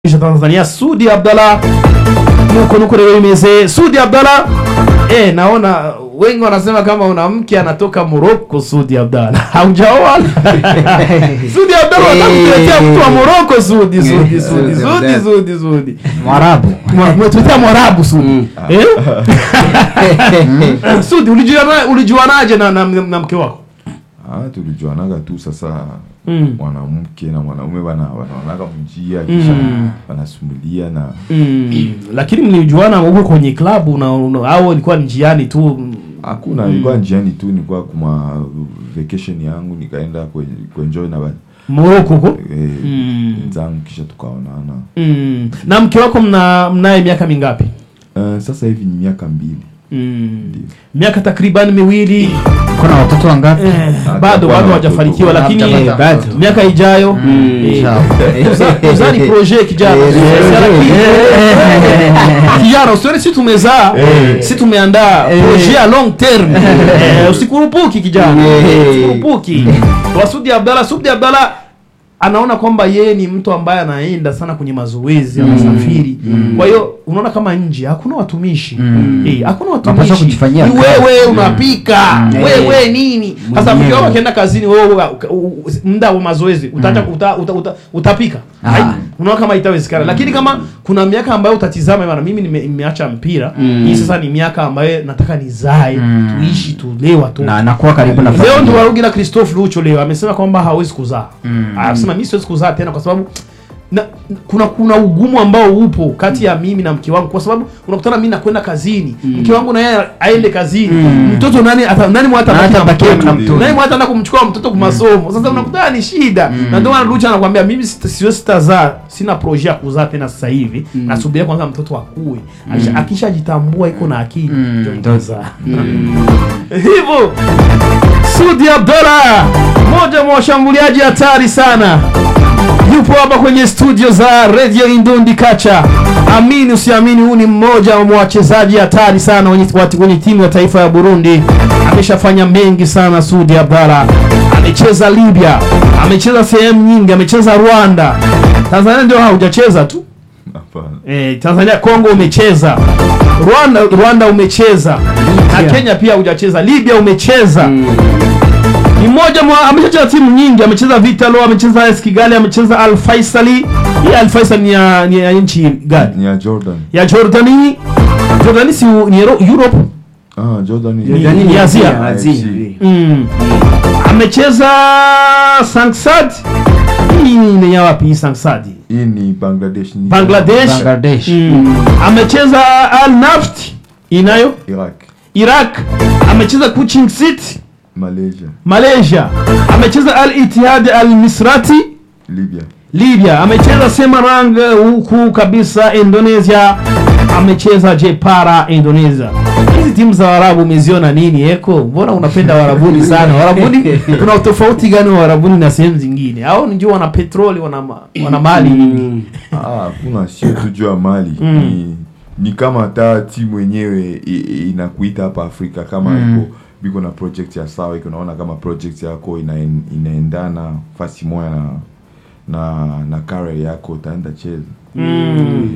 cha Tanzania Sudi Abdalla nuko nuko leo imeze Sudi Abdalla eh, naona wengi wanasema kama una mke anatoka Morocco Sudi Abdalla haujaoa Sudi Abdalla watakuletea mtu wa Morocco Sudi Sudi Sudi Sudi Sudi Sudi Mwarabu. mwetuletea Mwarabu Sudi eh Sudi ulijuana ulijuanaje na, na, na mke wako Ah, tulijuanaga tu sasa Mm. mwanamke na mwanaume bana wanaonaga mjia kisha wanasumulia na Mm, lakini mlijuana huko kwenye klabu na, na au ilikuwa njiani tu hakuna ilikuwa njiani tu nilikuwa kuma vacation yangu nikaenda kwe- kuenjoy na ba- Morocco huko eh, Mm. wenzangu kisha tukaonana mm. na mke wako mna mnaye miaka mingapi Eh, sasa hivi ni miaka mbili mm. Ndio. miaka takriban miwili Kuna watoto wangapi? eh, Ah, bado tutakuwa bado na hawajafanikiwa watoto. lakini Eh, bado. miaka ijayo eh, sawa. uza- uzani projet kijana Eh, Usiana eh, ki- eh, kijana usione si tumezaa si tumeandaa projet ya long term Eh, usikurupuki kijana Eh. usikurupuki kwa Sudi Abdalla Sudi Abdalla anaona kwamba yeye ni mtu ambaye anaenda sana kwenye mazoezi anasafiri kwa hiyo unaona kama nje hakuna watumishi eh, hakuna Unapaswa watumishi kujifanyia ni kazi. wewe unapika Mm. wewe nini sasa Mwenyewe. mke wako akienda kazini wewe u- u- muda wa mazoezi utacha uta, uta, uta, utapika Ah. Hai, unaona kama itawezekana lakini kama kuna miaka ambayo utatizama bana mimi nime- nimeacha mpira hii sasa ni miaka ambayo nataka nizae tuishi tulee watoto Na anakuwa karibu na leo familia. ndo warugi na Christophe Lucho leo amesema kwamba hawezi kuzaa anasema mimi siwezi kuzaa tena kwa sababu na, kuna kuna ugumu ambao upo kati ya mimi na mke wangu kwa sababu unakutana mimi nakwenda kazini mke wangu na yeye aende kazini mtoto nani ata, nani mwata Nani atabaki na mtoto? nani mwata anda kumchukua mtoto kwa masomo sasa unakutana ni shida na ndio maana Lucho anakuambia mimi sita- siwezi sitazaa sina projet ya kuzaa tena sasa hivi nasubiria kwanza mtoto akue Akisha- akishajitambua iko na akili ndio nitazaa hivyo Sudi Abdalla, mmoja mwa washambuliaji hatari sana, yupo hapa kwenye studio za Radio Indundi Kacha. Amini usiamini, huu ni mmoja wa wachezaji hatari sana wenye, wati- kwenye timu ya taifa ya Burundi. Ameshafanya mengi sana. Sudi Abdalla amecheza Libya, amecheza sehemu nyingi, amecheza Rwanda. Tanzania ndio hujacheza tu hapana Eh, Tanzania Kongo umecheza, Rwanda Rwanda umecheza na Kenya pia hujacheza, Libya umecheza. Ni mmoja mwa amecheza timu nyingi, amecheza Vitalo, amecheza AS Kigali, amecheza Al Faisali. Hii Al Faisal ni ya, ni ya nchi gani? ni ya Jordan Ya Jordani. Jordani si u- ni Euro- Europe. ah Jordan ni Ni- ni Asia. Asia. Mm. Amecheza Sangsad. Hii ni ya wapi hii Sangsad? hii ni Bangladesh ni Bangladesh. Bangladesh. Mm. Amecheza Al Naft inayo Iraq Iraq. Amecheza Kuching City Malaysia Malaysia. Amecheza Al Ittihad Al Misrati Libya Libya. Amecheza Semarang huku kabisa Indonesia. Amecheza Jepara Indonesia. Hizi timu za Waarabu umeziona nini eko? Mbona unapenda Warabuni sana? Warabuni kuna utofauti gani wa Warabuni na sehemu zingine? Au ndio wana petroli, wana ma- wana mali nyingi? ah kuna sio tu juu ya mali ni ni kama hata timu yenyewe i- i- inakuita hapa Afrika kama iko biko na project ya sawa iko naona kama project yako ina, inaendana fasi moja na na na career yako utaenda cheza